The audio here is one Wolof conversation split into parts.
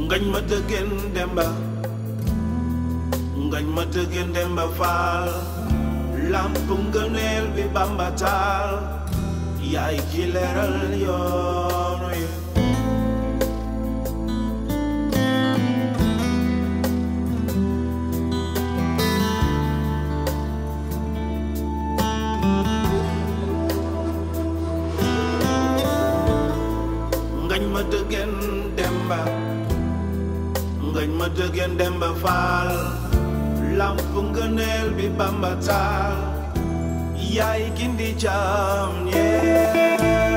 ngañ ma dëggeen demba ngañ ma dëggeen demba faal lamp ngëneel bi bamba taal yaay ki leeral yoonu yi ngañ ma dëggeen demba ngañ ma dëggeen demba faal lamp ngëneel bi bamba taal yaay gindi jaam ñee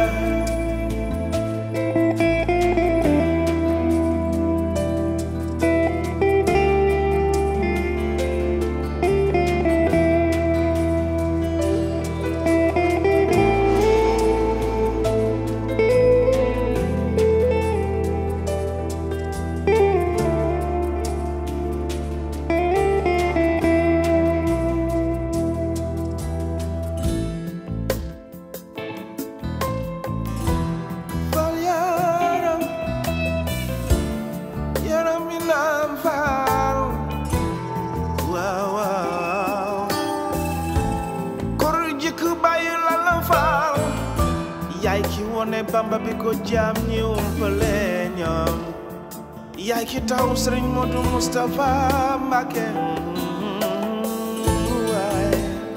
Fal yaram yaram mi naan faal waaw waaw kor jëkk bàyyi la la faal yaay ki wone bamba bi ko jaam ñi umpale ñoom yaay ki taw sëriñ Modou Moustapha Mbacké waay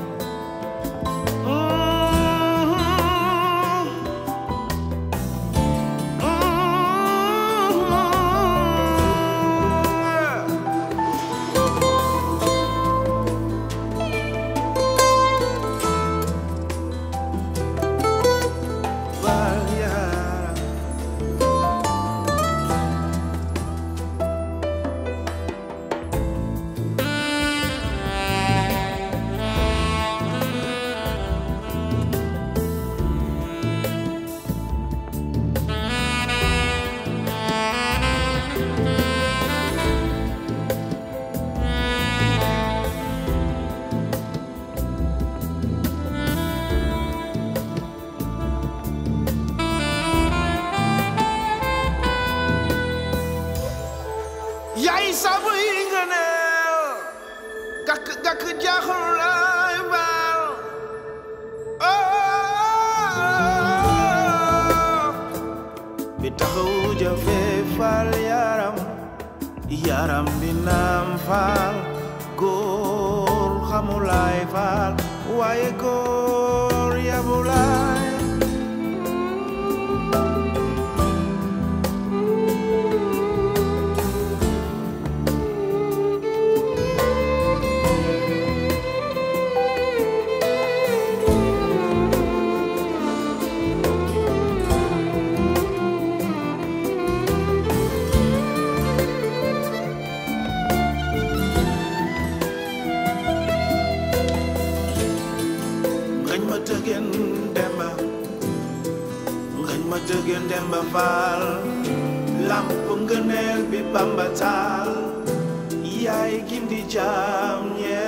yaay sabu yi nga neel gàkk gàkk jaaxul lay baal bi taxaw jafe faal yaram yaram bi naam faal góor xamulaay faal waaye góor yabulaay ngañ ma tëggeen demba ngañ ma tëggeen demba faal lamp ngëneel bi bamba taal yaay gindi jaam ñee